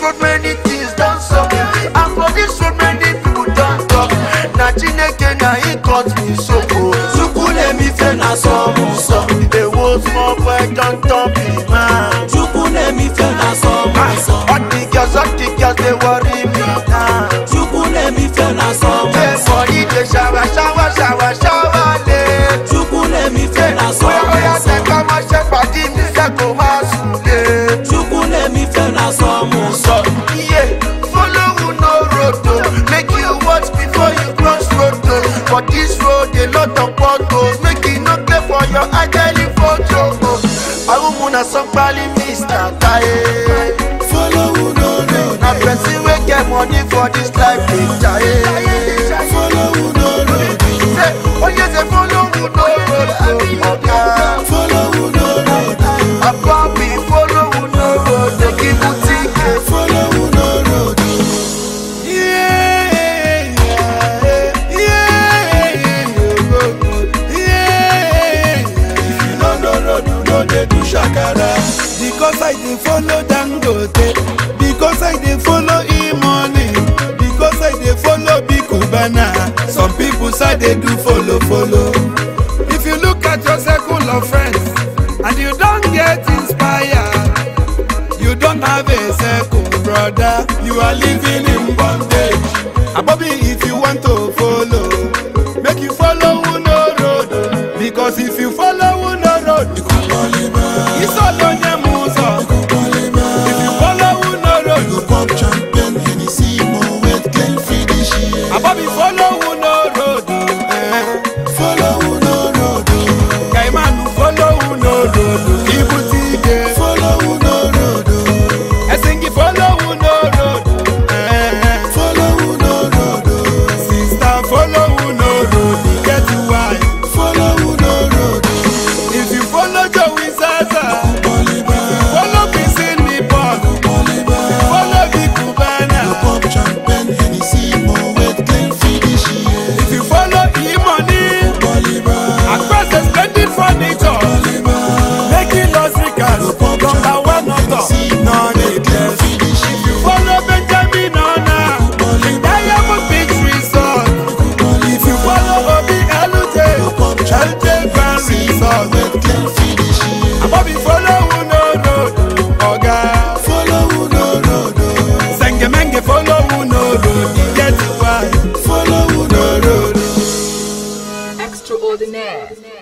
road many things don sup and for this road many people don talk na chineke na him cut me so o chukwunemife na sọmụsọ ewo small boy don turn big man. chukwunemife na sọmụsọ all the girls all the girls dey worry me now. chukwunemife na say sọmụsọ body dey shower shower shower shower late. chukwunemife na bóyá bóyá sọmụsọ tẹ ká máa ṣe pàdé mi fẹ́ kó máa sùn lé. chukwunemife na sọmụsọ So, yeah, follow who no road o. Make you watch before you cross road o. For this road, a lot of potholes. Make you no play for your ideally photo o. Awumu na somebody Mr. Taye. follow who no road Na person wey get money for this life dey jaye. follow who no road Say, oye say follow who no road o. Oga, follow who no road Ababi follow who no road. Dey give you ticket. follow who no road. If you no know road, you no dey do shakara. Because I dey follow Dangote, because I dey follow E-money, because I dey follow Big Cubana. Some people say they do follow follow. If you look at your circle of friends and you don get inspired, you don't have a circle, brother. You are living in bondage. Abobi, if you want to follow, make you follow Uno road. Because if you follow Uno road, it's all on your muso. If you follow Uno road, Abobi, follow Uno road. Eh. Kaimanu, follow Uno road. Ibutige. Esingi, follow Uno road. Eh. Sister, follow Uno road. Get why. If you follow Joey Zaza, follow Kissing Nippon, follow Big Cubana. If you follow E-Money, across the splendid furniture, making us ricas, number one author, none needless. If you follow Benjamin Ona, Diamond Beach Resort. If you follow Obi Elute, Elute Grand Resort. Abobi follow Uno Road, Oga. Sengemenge follow Uno Road, e get why. Follow Uno Road. Extraordinaire.